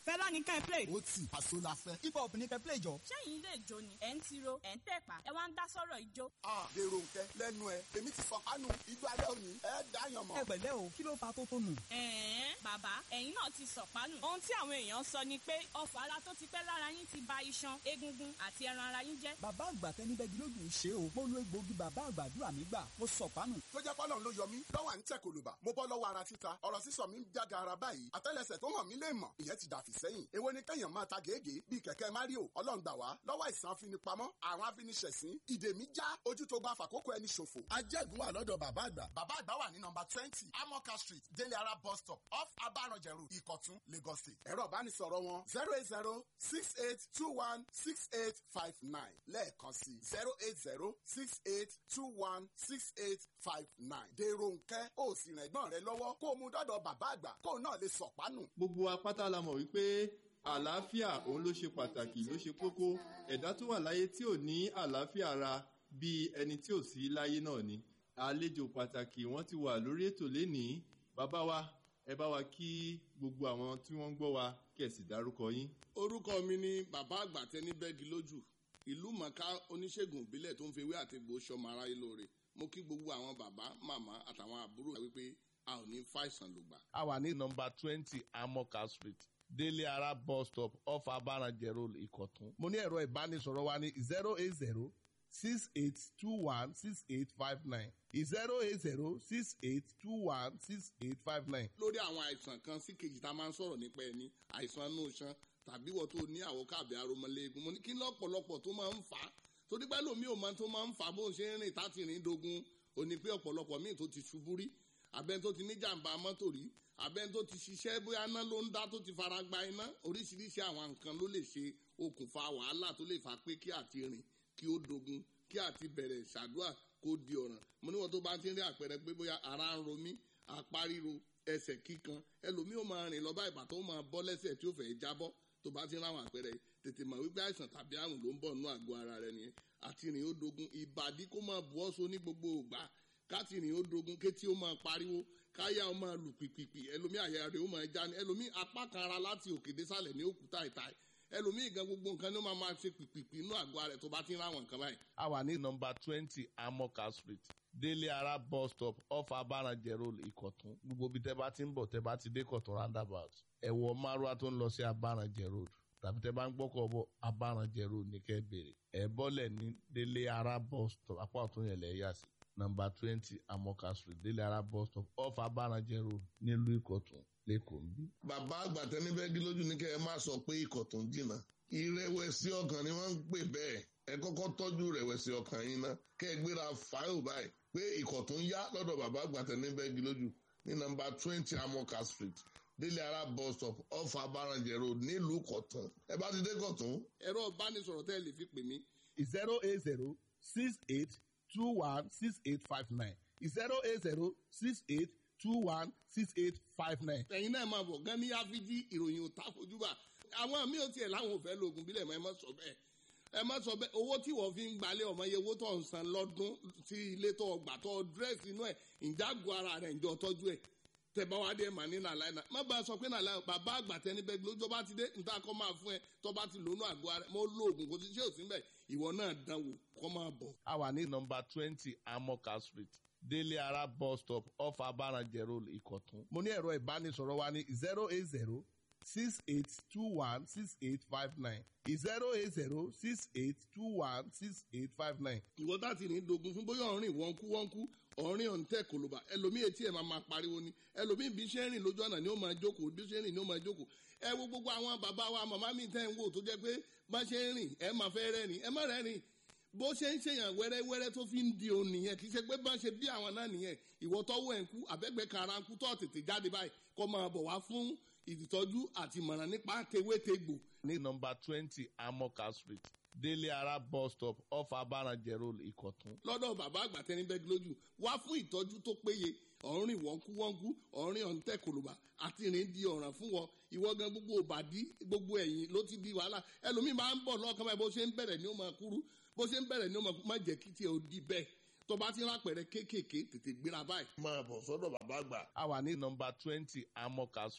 fẹ́lá ní kẹ́ ẹ play. ó tì àṣọ la fẹ́. hip hop ní kẹ́ play jọ. ṣẹ́yìn ilé ìjó ni ẹ̀ ń tiro ẹ̀ ń tẹ̀pà ẹ wá ń dá sọ́rọ̀ ìjó. a dèrò nkẹ lẹ́nu ẹ èmi ti fọkànù igbó alẹ́ òní ẹ dáyàn mọ́. ẹ pẹ̀lẹ́ o kí ló fa tó tó nù. ẹ̀ẹ́n bàbá ẹ̀yin náà ti sọ̀pánù. ohun tí àwọn èèyàn sọ ni pé ọfà ara tó ti pẹ́ lára yín ti ba iṣan egungun àti ẹran ara yín jẹ́. bàbá àgbà tẹni bẹ́ẹ̀ gílódù ṣe o mo lo egbòogi bàbá àgbàdúrà mi gbà mo sọ pánù. tó jẹ́ pọ́lọ́n ló yọ mí lọ́wọ́ à ń tẹ̀ kòlùbà mo bọ́ lọ́wọ́ ara títa ọ̀rọ̀ sísọ mi ń jáde ara báyìí àtẹ́lẹsẹ̀ tó hàn mí lè mọ̀ ìyẹn ti dàfí sẹ́yìn èwo ni kẹ́yàn máa ta gègé bíi kẹ̀kẹ́ mario ọlọ́run gbà wá lọ́wọ́ àìsàn afinipamọ́ àwọn afiniṣẹ̀sín ìdè mi já ojú tó bá fàkókò ẹni ṣòfò. ajẹ́gun wà lọ́dọ̀ bàbá àgbà. bàbá àgbà wà ní nọmba twenty amoka street délé ara bus stop off abaranjẹ road ìkọ̀tún lagos state. ẹ̀rọ ìbánisọ̀rọ̀ wọn zero eight zero six eight two one six eight five nine lẹ́ẹ̀kan sí zero eight zero six eight two one six eight five nine. dèrò nkẹ́ ó sì rìn ẹ̀gbọ́n rẹ lọ́wọ́ kó o mú dọ́dọ̀ bàbá àgbà kó o náà lè sọ̀pánù. gbogbo apáta la mọ̀ wípé àlàáfíà òun ló ṣe pàtàkì ló ṣe kókó ẹ̀dá tó wà láyé tí ò ní àlàáfíà ara bíi ẹni tí ò sí láyé náà ni àlejò pàtàkì wọ́n ti wà lórí ètò lénìí bàbá wa ẹ bá wa kí gbogbo àwọn tí wọ́n ń gbọ́ wa kẹ̀sì dárúkọ yín. orúkọ mi ni bàbá àgbà tẹni bẹ́ẹ̀gì lójú ìlú mọ̀ká oníṣègùn ìbílẹ̀ tó ń fi ewé àtegbò sọmọ aráyé lóore mo kí gbogbo àwọn bàbá màmá àtàwọn àbúrò wípé a ò ní fàìsàn lògbà. a wà ní nọmba twenty amoka street délé ara bus stop off abaranjẹ road ìkọ̀tún. mo ní ẹ̀rọ ìbánisọ̀rọ̀ wa ní zero eight zero six eight two one six eight five nine zero eight zero six eight two one six eight five nine. lórí àwọn àìsàn kan sí kejì tá a máa ń sọ̀rọ̀ nípa ẹni àìsàn inú iṣan tàbí wọ́n tó ní àwọ̀ káàbí aromọléegun mo ní kí lọ́pọ̀lọpọ̀ tó máa ń fà á torí pé lómi ò máa tó máa ń fà á bó ń ṣe ń rìn táti rìn dogun ò ní pé ọ̀pọ̀lọpọ̀ míì tó ti ṣubú rí abẹ́ni tó ti ní jàǹbá mọ́tò rí abẹ́ni tó ti ṣiṣẹ́ bóyá iná ló ń dá tó ti fara gba iná oríṣiríṣi àwọn nǹkan ló lè ṣe okùnfà wàhálà tó lè fà pé kí àti rìn kí ó dogun kí àti bẹ̀rẹ̀ ṣàdúrà kó di ọ̀ràn mo níwọ̀n tó bá ti ń rí àpẹẹrẹ pé bóyá ara ń ro mí apá ríro ẹsẹ̀ kíkan ẹlòmíì ó máa rìn lọ bá ìbàtọ́ ó máa bọ́ lẹ́sẹ̀ tí ó fẹ́ jábọ́ tó bá ti ń ráwọn àpẹẹrẹ tètè mọ̀ wípé àìsàn tàbí àrùn ló ń bọ̀ nínú àgọ́ ara rẹ nìyẹn àti rìn ó dogun ìbàdí kó máa bu ọ́ so ní gbogbo ògbà káti rìn ó dogun kétí ó máa pariwo káyà ó máa lù pìpìpì ẹlòmíì àyà rẹ̀ ó máa já ní ẹlòmíì apá kan ara láti òkè désàlẹ̀ ní òkúta ìta ẹlòmíì gan gbogbo nǹkan ni ó máa máa ṣe pìpìpì inú àgọ́ ara rẹ̀ tó bá ti ń ráwọn nǹkan báyìí. a wà ní nọmba twenty amoka street délé ara bus stop off abaranjẹ road ìkọ̀tún gbogbo ibi tẹ́ bá ti ń bọ̀ tẹ́ bá ti dé kọ̀tún roundabout ẹ̀wọ̀ márùwá tó ń lọ sí abaranjẹ road tàbí tẹ́ bá ń gbọ́kọ̀ bọ̀ abaranjẹ road ní kẹ́ bèrè ẹ̀ bọ́lẹ̀ ní délé ara bus stop apá ọ̀tún yẹn lẹ̀ yà sí nọmba twenty amoka street délé ara bus stop off abaranjẹ road nílùú ìkọ̀tún lẹ́kọ̀ọ́ ń bí. bàbá àgbà tẹni bẹ́ẹ̀gì lójú ní kẹ́ ẹ má sọ pé ikọ̀ tó ń jìnnà ìrẹ̀wẹ̀sì ọkàn ni wọ́n ń pè bẹ́ẹ̀ ẹ kọ́kọ́ tọ́jú ìrẹ̀wẹ̀sì ọkàn yín ná kẹ́ ẹ gbéra fáìlì báyìí pé ikọ̀ tó ń yá lọ́dọ̀ bàbá àgbà tẹni bẹ́ẹ̀gì lójú ní nọmba twenty amoka street délé ara bus stop off abaranjẹ road nílùú kọ̀tún ẹ bá ti dé kọ̀tún. ẹ̀rọ ìbánisọ̀rọ̀ tẹ́ ẹ lè fi pè mí. zero eight zero six eight two one six eight five nine zero eight zero six eight two one six eight five nine. ẹ̀yin náà máa bọ̀ gan ní áfíjí ìròyìn ò ta fojúbà àwọn míì ò tiẹ̀ láwọn ò fẹ́ lóògùn bílẹ̀ mọ́ ẹ má sọ bẹ́ẹ̀ ẹ má sọ bẹ́ẹ̀ owó tí wọ́n fi ń gbalẹ̀ ọmọ iye owó tó ń san lọ́dún sí ilé tó gbà tó dírẹ́sì inú ẹ̀ ìjágun ara rẹ̀ ìjọ tọ́jú ẹ̀ tẹ̀bá wa dé mà ní nàlàyé náà má bàa sọ pé nàlàyé bàbá àgbà tẹni bẹ́ẹ̀ lójó bá ti dé níta kọ́ máa fún ẹ tó bá ti lónú àgọ́ ara mo lo oògùn kò sí ṣé ò sí mbẹ̀ ìwọ náà dánwò kọ́ máa bọ̀. a wà ní nọmba twenty amoka street délé ara bus stop off abaranjẹ road ìkọ̀tún. mo ní ẹ̀rọ ìbánisọ̀rọ̀ wa ní zero eight zero six eight two one six eight five nine zero eight zero six eight two one six eight five nine. ìwọ tá ti ní dogun fún bóyá ọ̀rìn wọ́n kú wọ́n kú ọ̀rìn ọ̀ǹtẹ̀ kòlóbà ẹlòmíì etí ẹ̀ máa máa pariwo ni ẹlòmíì bí ṣe ń rìn lójú ọ̀nà ni ó máa jókòó bí ṣe ń rìn ni ó máa jókòó ẹ wo gbogbo àwọn bàbá wa màmá mi tẹ́ ń wò tó jẹ́ pé bá ṣe ń rìn ẹ máa fẹ́ rẹ́rìn ẹ má rẹ́rìn bó ṣe ń ṣèyàn wẹ́rẹ́wẹ́rẹ́ tó fi ń di òun nìyẹn kì í ṣe pé bá ṣe bí àwọn náà nìyẹn ìwọ tọ́wọ́ ẹ̀ ń kú àbẹ́gbẹ́ kara ń kú tó tètè jáde báyìí kó máa bọ̀ wá fún ìtọ́jú àti ìmọ̀ràn nípa tewétegbò. ní nọmba twenty amoka street délé ara bus stop off abaranjẹ road ìkọ̀tún. lọ́dọ̀ bàbá àgbà tẹni bẹ́ẹ̀ lójú wá fún ìtọ́jú tó péye ọ̀rìn wọ́nkú wọ́nkú ọ̀rìn ọ̀ǹtẹ̀ kòlùbà àti ìrìn di ọ̀ràn fún wọn ìwọ gan gbogbo òbàdí gbogbo ẹ̀yìn ló ti di wàhálà ẹlòmíì máa ń bọ̀ lọ́kàn báyìí bó ṣe ń bẹ̀rẹ̀ ni ó máa kúrú bó ṣe ń bẹ̀rẹ̀ ni ó máa kú má jẹ́ kí tiẹ̀ ó di bẹ́ẹ̀ tó bá ti rápẹ̀rẹ̀ kéékèèké tètè gbéra báyìí. máa bọ̀ sọ́dọ̀ bàbá àgbà. a wà ní nọmba twenty amoka street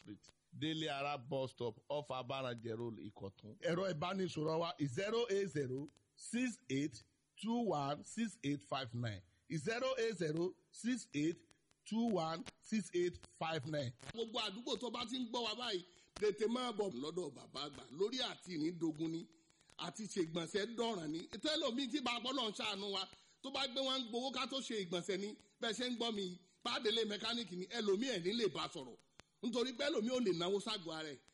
délé ara bus stop off abarajẹ road ìkọ̀tún. ẹ̀rọ ìbánisọ̀rọ̀ wa zero eight zero six eight two one six eight five nine zero eight zero six eight two one six eight five nine. gbogbo àdúgbò tó bá ti ń gbọ́ wa báyìí tètè máa bọ̀ lọ́dọ̀ bàbá àgbà lórí àti ìrìndògún ni àti ṣègbọ̀nsẹ̀ dọ̀ràn ni tẹ́lọ̀mí tí bàbá náà ṣàánú wa tó bá gbé wọn gbowó ká tó ṣe ìgbọ̀nsẹ̀ ni bẹ́ẹ̀ ṣe ń gbọ́ mi pàdélé mẹkáníìkì ni ẹlòmíì ẹ̀ ní lè bá sọ̀rọ̀ nítorí pé ẹlòmíì ò lè náwó ságọ́ ara ẹ̀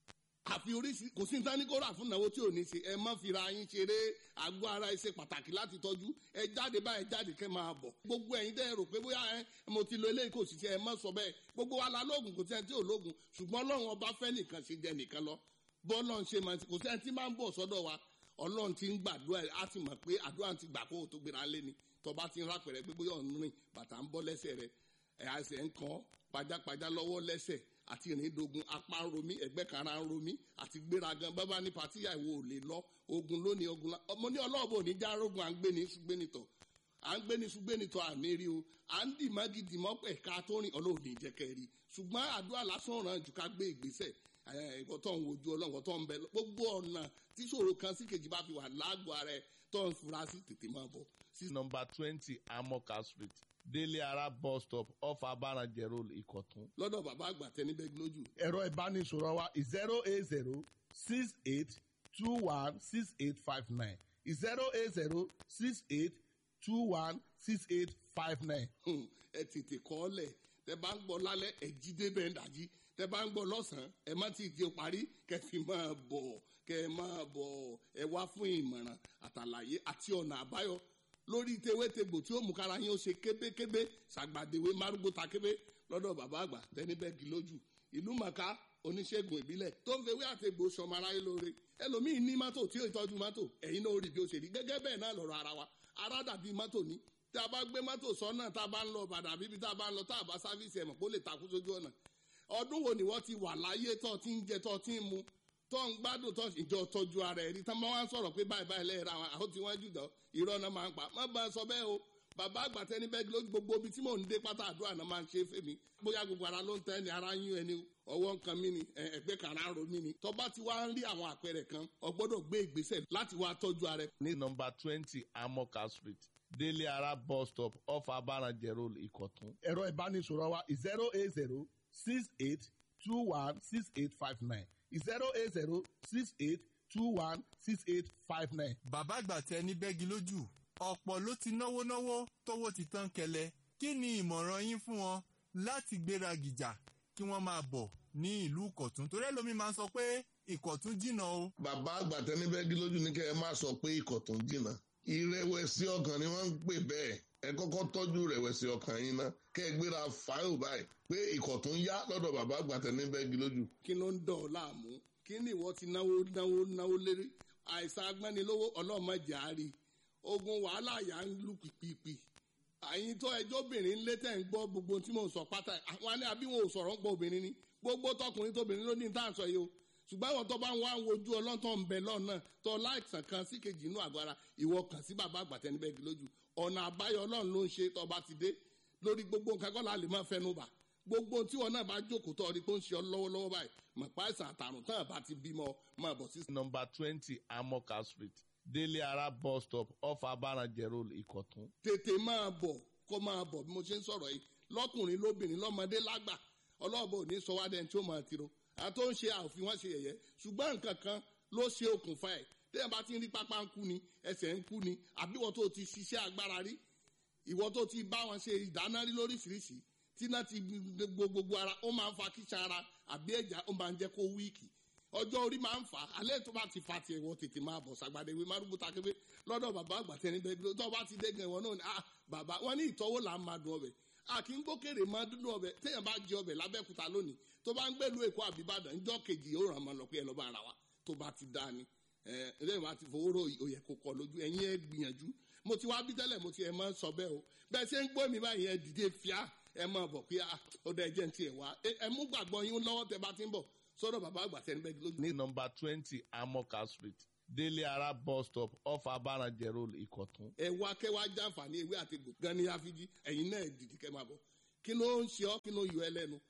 àfi oríṣi kò sí nǹkan ní kó rà fún ìnáwó tí ò ní ṣe ẹ má fira yín ṣeré àgọ́ ara ẹ ṣe pàtàkì láti tọ́jú ẹ jáde báyìí jáde kẹ́ máa bọ̀ gbogbo ẹ̀yin tẹ́ ẹ rò pé bóyá ẹ mo ti lo eléyìí kò sì ṣe ẹ má sọ bẹ́ẹ̀ gbogbo wa la lóògùn kò sí ẹni tí ò lóògùn ṣùgbọ́n ọlọ́run ọba fẹ́ nìkan ṣe jẹ nìkan lọ bọ́ọ̀lọ́run ṣe máa kò sí ẹni tí máa ń bọ̀ sọ́dọ̀ wa ọlọ́run ti ń gbàdúrà á ti mọ̀ pé àdúrà ti gbà kó o tó gbéra lé ni tọba ti ń rápẹ̀rẹ̀ pé bóyá ọ̀nù rìn bàtà ń bọ́ lẹ́sẹ̀ rẹ̀ ẹ̀ àṣẹ ń kàn pajápajá lọ́wọ́ lẹ́sẹ̀ àti ìrìndògùn apá ń romí ẹgbẹ́ kara ń romí àti gbéragan bábá ní patíyà ìwò ò lè lọ ogun lónìí ogun ọmọ ní ọlọ́ọ̀bù ò ní já rogun à ń gbé ní ṣùgbẹ́nitọ̀ à ń gbé ní ṣùgbẹ́nitọ̀ àmì rí o à ń dì mọ́gì dì mọ́ ẹ̀ka tó rìn ọlọ́run ní jẹ́kẹ́ rí ṣùgbọ́n àdúrà lásán ràn jù ká gbé ìgbésẹ̀ ẹ̀kọ́ tó ń wojú ọlọ́run tó ń bẹ gbogbo ọ̀nà tí ṣòro kan sí kejì bá fi wà lágbo ara ẹ̀ tó ń fura sí tètè máa bọ̀. nọmba twenty amoka street délé ara bus stop off abarajẹ road ìkọ̀tún. lọ́dọ̀ bàbá àgbà tẹnibẹ́gi lójú. ẹ̀rọ ìbánisọ̀rọ̀ wa zero eight zero six eight two one six eight five nine zero eight zero six eight two one six eight five nine. ẹ tètè kọ́ ọ lẹ̀ tẹ bá ń gbọ́ lálẹ́ ẹ jí débẹ̀ ń dàjí tẹ bá ń gbọ́ lọ́sàn-án ẹ má ti di parí kẹ fi máa bọ̀ kẹ máa bọ̀ ẹ wá fún ìmọ̀ràn àtàlàyé àti ọ̀nà àbáyọ lórí tewétegbò tí ó mú kára yín ó ṣe kébékébé ṣàgbàdéwé márùgbó takébé lọ́dọ̀ bàbá àgbà tẹnibẹ́gì lójú ìlú màkà oníṣègùn ìbílẹ̀ tó ń fewé àtegbò sọmọ aráyé lóore ẹlòmíín ní mọ́tò tí ó tọ́jú mọ́tò ẹ̀yin náà ó rí bí ó ṣe rí gẹ́gẹ́ bẹ́ẹ̀ náà lọ́rọ̀ ara wa ara dàbí mọ́tò ní tí a bá gbé mọ́tò sọ́nà tá a bá ń lọ bàdà bíbí tá a bá ń lọ tá a bá sáfíìsì ẹ̀mọ̀ kó lè takú sójú ọ̀nà ọdún wo ni wọ́n ti wà láyé tó ti ń jẹ tó ti ń mu tó ń gbádùn tó ìjọ tọ́jú ara ẹ̀ rí tán máa ń sọ̀rọ̀ pé báyìí báyìí lẹ́yìn ra wọn àwọn tí wọ́n jù dán irọ́ náà máa ń pa má bá a sọ bẹ́ẹ̀ o bàbá àgbà tẹni bẹ́ẹ̀ lójú gbogbo ibi tí mò ń dé pátá àdúrà náà máa ń ṣe fèmí bóyá gbogbo ara ló ń tẹ́ ni ara yún ẹni ọwọ́ nǹkan mi ni ẹgbẹ́ kàrá ro mi ni tọ́ba ti wá ń rí àwọn àpẹẹrẹ kan o gbọ́dọ̀ gbé ìgbésẹ̀ láti wá tọ́jú ara ẹ̀. ní nọmba twenty amoka street délé ara bus stop off abarajẹ road ìkọ̀tún. ẹ̀rọ ìbánisọ̀rọ̀ wa zero eight zero six eight two one six eight five nine zero eight zero six eight two one six eight five nine. bàbá àgbà tẹ ní bẹ́gi lójú ọ̀pọ̀ ló ti náwó náwó tówó ti tán kẹlẹ̀ kí ni ìmọ̀ràn yín fún wọn láti gbéra gìjà kí wọ́n máa bọ̀ ní ìlú ìkọ̀tún torí ẹlòmíín máa ń sọ pé ìkọ̀tún jìnnà o. bàbá àgbà tẹnibẹ́gí lójú ní kẹ́ ẹ má sọ pé ìkọ̀tún jìnnà ìrẹ̀wẹ̀sì ọkàn ni wọ́n ń pè bẹ́ẹ̀ ẹ kọ́kọ́ tọ́jú ìrẹ̀wẹ̀sì ọkàn yín ná kẹ́ ẹ gbéra fáìlì báyìí pé ìkọ̀tún yá lọ́dọ̀ bàbá àgbà tẹnibẹ́gí lójú. kí ló ń dọ̀ ọ́ láàmú kí ni ìwọ ti náwó náwó náwó lérí àìsàn agbẹ́nilówó ọlọ́mọdé àárí ogun wàhálà yà ń lù pìpìpì àyìn tó ẹjọ́ obìnrin lé tẹ̀ ń gbọ́ gbogbo tí mò ń sọ pátá àwọn àní àbí wọn ò sọ̀rọ̀ ń gbọ́ obìnrin ni gbogbo tọkùnrin tóbìnrin ló ní ní tàǹsọ̀ yìí o ṣùgbọ́n àwọn tó bá ń wá wojú ọlọ́tọ̀ ń bẹ lọ́nà tó láìsàn kan sí kejì inú àgọ́ ara ìwọ kàn sí bàbá àgbàtẹ́ níbẹ̀ gí lójú ọ̀nà àbáyọ ọlọ́run ló ń ṣe tó bá ti dé lórí gbogbo nǹkan kọ́ la lè máa fẹnu bà gbogbo tí wọn náà bá jókòó tó ọdí tó ń ṣe ọ lọ́wọ́lọ́wọ́ báyìí mọ̀ pa àìsàn àtàrùn tán àbá ti bímọ máa bọ̀ sí. nọmba twenty amoka street délé ara bus stop off abarajẹ road ìkọ̀tún. tètè máa bọ̀ kó máa bọ̀ bí mo ṣe ń sọ̀rọ̀ yìí lọ́kùnrin lóbìnrin lọ́mọdé lágbà ọlọ́ọ̀bọ ò ní sọ wá dẹ́n tí ó máa tiro àtó ń ṣe àòfin wọn ṣe yẹ̀yẹ́ ṣùgbọ́n nǹkan kan ló ṣe okùnfà ẹ̀ téèyàn bá ti ń rí pápá ń kú ni ẹsẹ̀ ń kú ni àbí ìwọ tó ti ṣiṣẹ́ agbára rí ìwọ tó ti bá wọn ṣe ìdáná rí lóríṣiríṣi tí náà ti gbogbo ara ó máa ń fa kíṣà ara àbí ẹ̀já ó máa ń jẹ́ kó wíìkì ọjọ́ orí máa ń fà á alẹ́ tó bá ti fa tiẹ̀ wọ tètè máa bọ̀ sàgbàdé ìwé márùbù takébé lọ́dọ̀ bàbá àgbà tẹni bẹ́ẹ̀ tó bá ti dé gan ìwọ náà ni ah bàbá wọn ní ìtọ́wò là ń máa dùn ọbẹ̀ a kì í gbókèrè máa dúdú ọbẹ̀ téèyàn bá jẹ ọbẹ̀ lábẹ́kúta lónìí tó bá ń gbèlú èkó àbíbàdàn ńjọ́ kejì ó ràn máa lọ pé ẹ lọ́ bá ara wa tó bá ti dá ni ẹ lẹ́yìn wá ti fowó rò òyẹ kó kọ lójú ẹ̀yin ẹ gbìyànjú mo ti wá bí tẹ́lẹ̀ mo ti ẹ̀ máa ń sọ bẹ́ẹ̀ o bẹ́ẹ̀ ṣe ń gbọ́ mi báyìí ẹ dìde fíà ẹ máa bọ̀ pé ó dá ẹjẹ́ ń tiẹ̀ wá ẹ mú gbàgbọ́ yín lọ́wọ́ tẹ bá ti ń bọ̀ sọ́dọ̀ bàbá àgbà tẹni bẹ́ẹ̀ lójú. ní nọmba twenty amoka street délé ara bus stop off abarajẹ road ìkọ̀tún. ẹ wá kẹ́ wá jàǹfààní ewé àti egbò gan ni àfijì ẹ̀yin náà dìde kẹ́ máa bọ̀ kí ló ń ṣe ọ́ kí ló ń yọ ẹ lẹ́nu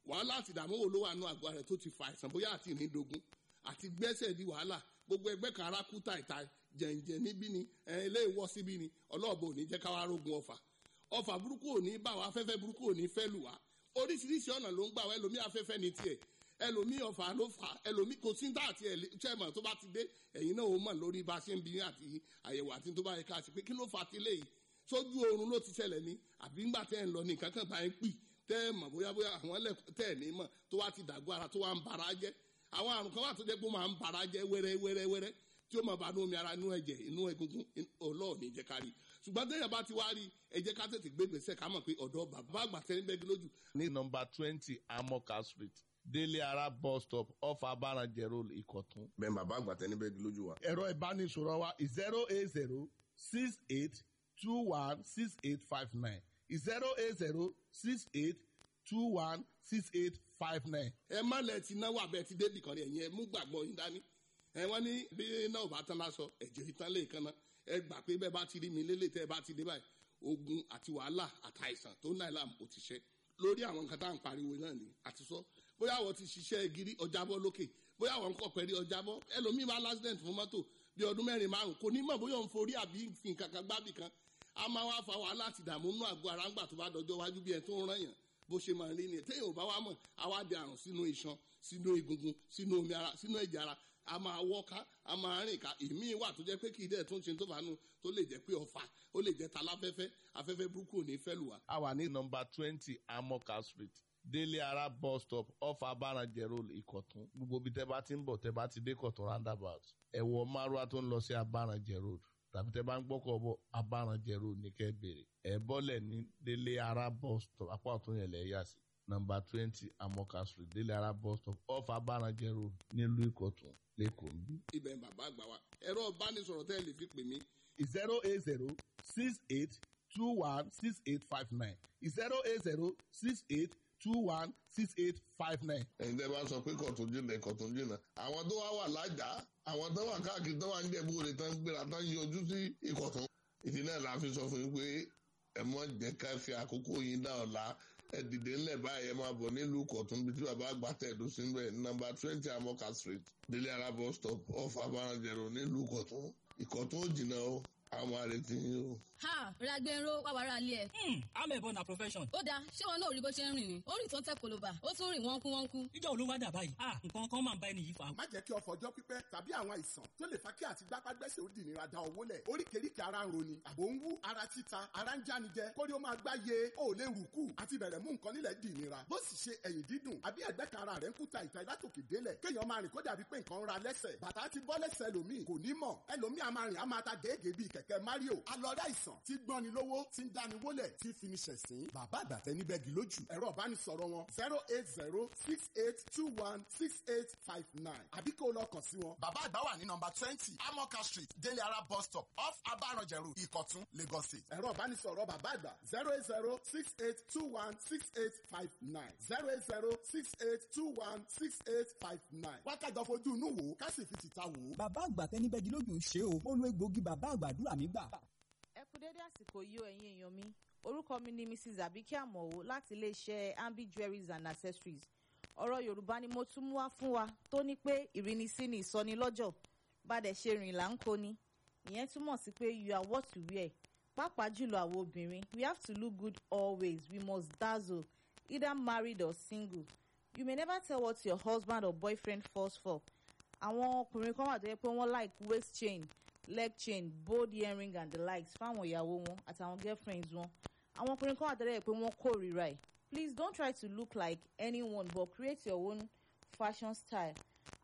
wàhálà àti ìdààmú wo ló wà nù àgọ́ rẹ̀ tó ti fa àìsàn bóyá àti ìrìndògún àti gbẹ́sẹ̀ di wàhálà gbogbo ẹgbẹ́ kan ara kú tàìta jẹ̀ǹjẹ̀ níbí ni ẹ̀ ilé ìwọ́ síbí ni ọlọ́ọ̀bọ ò ní jẹ́ káwá rógun ọfà ọfà burúkú ò ní bá wa afẹ́fẹ́ burúkú ò ní fẹ́ lù wá oríṣiríṣi ọ̀nà ló ń gbà wá ẹlòmí afẹ́fẹ́ ní tiẹ̀ ẹlòmí ọfà ló fà ẹlòmí kò sí dá àti ẹ̀lẹ́tẹ̀mọ̀ tó bá ti dé ẹ̀yin náà ó mọ̀ lórí bá a ṣe ń bí àti àyẹ̀wò àti tó bá yẹ ká ṣe pé kí ló fà á ti léyìí sójú oorun ló ti ṣẹlẹ̀ ní àbí ńgbà tẹ́ ẹ̀ ń lọ ní nǹkan kan bá ẹ̀ ń pì tẹ́ ẹ̀ mọ̀ bóyá bóyá àwọn ẹlẹ́kùn tẹ́ ẹ̀ ní mọ̀ tó wá ti dàgbọ́ ara tó wá ń bara jẹ́ àwọn àrùn kan wà tó jẹ́ pé ó máa ń bara jẹ́ wẹ́rẹ́ wẹ́rẹ́ wẹ́rẹ́ tí ó máa bá inú omi ara inú ẹ̀jẹ̀ inú egungun ọlọ́ọ̀ni jẹ́ ká rí ṣùgbọ́n téèyàn bá ti wá rí ẹ jẹ́ ká tètè gbé gbèsè ká mọ̀ pé ọ̀dọ́ bàbá àgbà tẹ́lẹ̀ bẹ́ẹ̀ lójú. ní nọmba twenty amoka street délé ara bus stop off abaranjẹ road ìkọ̀tún. bẹ́ẹ̀ bàbá àgbà tẹ́lẹ̀ bẹ́ẹ̀ lójú wa. ẹ̀rọ ìbánisọ̀rọ̀ wa zero eight zero six eight two one six eight five nine zero eight zero six eight two one six eight five nine. ẹ má lẹ ti náwó abẹ ti débì kan rí ẹ̀yin ẹ mú gbàgbọ́ yín dání ẹ wọ́n ní bí náà bá tán lásọ ẹ̀jẹ̀ ìtàn lè kan náà ẹ gbà pé bẹ́ẹ̀ bá ti rí mi lélẹ̀ tẹ́ ẹ bá ti dé báyìí ogun àti wàhálà àtàìsàn tó náà làm kò ti ṣe lórí àwọn nǹkan tá à ń pariwo náà ni àti sọ bóyá àwọn ti ṣiṣẹ́ gírí ọjàbọ́ lókè bóyá àwọn nǹkan pẹ̀lú ọjàbọ́ ẹlòmíì máa lásìdẹ̀ǹt fún mọ́tò bí ọdún mẹ́rin márùn kò ní mọ̀ bóyá òun forí àbí nǹkan kan gbábì kan a máa wá fa wàhálà àti ìdààmú nínú àgọ́ ara ńgbà tó bá dọjọ́ wájú bí ẹ tó ń rán yàn bó ṣe máa rí ni téèyàn ò bá wá mọ̀ àwa di àrùn sínú iṣan sínú egungun sínú omi ara sínú ẹ̀jẹ̀ ara a máa wọ́ká a máa rìn ká ìmí wà tó jẹ́ pé kì í dẹ̀ tó ń ṣe tó fàánù tó lè jẹ́ pé ọ̀fà ó lè jẹ́ taláfẹ́fẹ́ afẹ́fẹ́ burúkú ò ní fẹ́ lù wá. a wà ní nọmba twenty amoka street délé ara bus stop off abaranjẹ road ìkọ̀tún gbogbo ibi tẹ́ bá ti ń bọ̀ tẹ́ bá ti dé kọ̀tún roundabout ẹ̀wọ̀ márùá tó ń lọ sí abaranjẹ road tàbí tẹ́ bá ń gbọ́kọ̀ bọ̀ abaranjẹ road ní kẹ́ bèrè ẹ̀ bọ́lẹ̀ ní délé ara bus stop apá ọ̀tún yẹn lẹ̀ yà sí nọmba twenty amoka street délé ara bus stop off abaranjẹ road nílùú ìkọ̀tún lẹ́kọ̀ọ́ bí. ibẹ̀ bàbá àgbà wa ẹ̀rọ ìbánisọ̀rọ̀ tẹ́ ẹ lè fi pè mí zero eight zero six eight two one six eight five nine zero eight zero six eight two one six eight five nine. ẹ̀yin tẹ́ bá sọ pé kọ̀tún jìnnà kọ̀tún jìnnà àwọn tó wá wà lájà àwọn tó wà káàkiri tó wà ń jẹ̀bú òde tán gbéra tán yọjú sí ìkọ̀tún ìdí náà la fi sọ fún yín pé ẹ mọ jẹ́ ká fi àkókò yín dá ọ̀la ẹ dìde ńlẹ̀ báyìí ẹ máa bọ̀ nílùú kọ̀tún bí tí bàbá àgbà tẹ̀dó sí bẹ́ẹ̀ nọ́mbà twenty amoka street délé ara bus stop off abarajẹ̀rọ nílùú kọ̀tún ìkọ̀tún ò jìnnà o àwọn àrètí yín o. ha ragbero wà wàrà alẹ́ ẹ̀. amẹ̀bọ na profession. ó dáa ṣé wọn náà rí bó ṣe ń rìn ni ó rìn tó ń tẹ koloba ó tún rìn wọ́n kú wọ́n kú. ìjọ olówó dà báyìí ah nǹkan kan máa ń bá ẹni yìí fa. má jẹ́ kí ọ̀fọ̀ ọjọ́ pípẹ́ tàbí àwọn àìsàn tó lè fa kí àti gbápágbẹ́sẹ̀ ó dì nira da owó lẹ̀ oríkèéríkèé ara ń roni àbò ń wú ara títa ara ń jánijẹ kórí ó máa gbá ye ó lè rù kù àti bẹ̀rẹ̀ mú nǹkan nílẹ̀ dì nira bó sì ṣe ẹ̀yìn dídùn àbí ẹ̀gbẹ́ kan ara rẹ̀ ń kúta ìta ìlátòkè délẹ̀ kéèyàn máa rìn kó dàbí pé nǹkan ń ra lẹ́sẹ̀ bàtà ti bọ́ lẹ́sẹ̀ ẹlòmíì kò ní mọ̀ ẹlòmíì a máa rìn a máa ta gèégèé bíi kẹ̀kẹ́ mario alọ́dá ìsàn tí gbọ́ni lówó tí ń dáni wólẹ̀ tí fi ni ṣẹ̀sín bàbá àgbàtẹ́ níbẹ̀ gì lójú ẹ̀rọ ìbánisọ̀rọ̀ wọn zero eight zero six eight two one six eight five nine àbí kó o lọ kàn sí wọn. bàbá àgbà wà ní nọmba twenty amoka street délé ara bus stop off abaranjẹrù ìkọ̀tún lagos state. ẹ̀rọ ìbánisọ̀rọ̀ bàbá àgbà zero eight zero six eight two one six eight five nine zero eight zero six eight two one six eight five nine. wákàjọ fojú inú wò ó ká sì fi tìta wò ó. bàbá àgbà tẹni bẹ́ẹ̀ lójú ń ṣe o mo lo egbòogi bàbá àgbàdúrà mi gbà. ẹ kú dédé àsìkò yìí o ẹ̀yin èèyàn mi orúkọ mi ni mrs abike amowo láti iléeṣẹ́ ambi jewelries and accessories ọ̀rọ̀ yorùbá ni mo tún mú wá fún wa tó ní pé ìrínisí ni ìsọnilọ́jọ̀ bàdẹ̀ ṣe rìn là ń kó ni ìyẹn túmọ̀ sí pé you are what you wear pàápàá jùlọ àwọn obìnrin we have to look good always we must dazzle either married or single you may never tell what your husband or boyfriend falls for àwọn ọkùnrin kan wà tó yẹ pé wọ́n like waist chain leg chain bold earring and the likes fáwọn ìyàwó wọn àtàwọn girlfriends wọn àwọn ọkùnrin kan wà tó yẹ pé wọ́n kórìíra ẹ̀ please don't try to look like anyone but create your own fashion style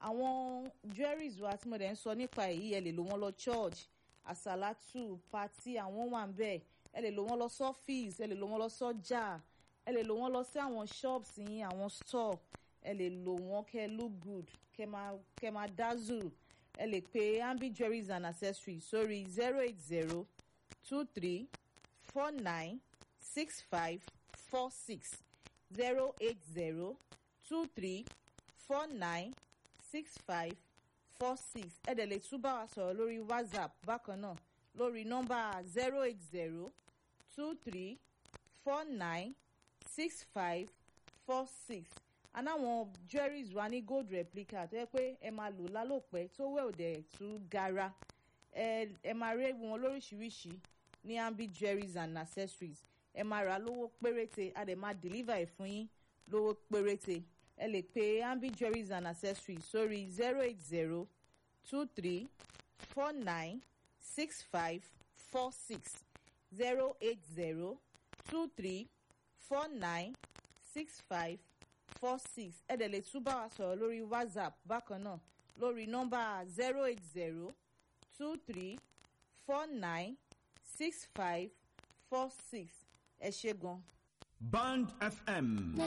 àwọn jewelries wa tí mo dẹ̀ ń sọ nípa èyí ẹ lè lò wọ́n lọ church àsàlátù pati àwọn wà ń bẹ̀ ẹ lè lò wọ́n lọ sọ́fíìsì ẹ lè lò wọ́n lọ sọ́jà ẹ lè lò wọ́n lọ sí àwọn shops yín àwọn store ẹ lè lò wọ́n kẹ́ look good kẹ́ máa kẹ́ máa dazzle ẹ lè pe ambi jewelries and accessories sórí zero eight zero two three four nine six five four six zero eight zero two three four nine six five four six ẹ dẹ̀ lè tún bá wa sọ̀rọ̀ lórí whatsapp bákan náà lórí nọ́mbà zero eight zero two three four nine six five four six anáwọn jewelries wa ní gold replica tó yẹ pé ẹ máa lò lálòpẹ́ tó wẹ̀ òdẹ̀ tú gara ẹ ẹ máa rí wọn lóríṣiríṣi ní ambi jewelries and accessories ẹ máa rà lówó péréte a dẹ̀ máa deliver ẹ̀ fún yín lówó péréte ẹ lè pe ambi jewelries and accessories sórí zero eight zero two three four nine six five four six zero eight zero two three four nine six five four six ẹ dẹ̀ lè tún bá wa sọ̀rọ̀ lórí whatsapp bákan náà lórí nọ́mbà zero eight zero two three four nine six five four six ẹ ṣe gan. Band FM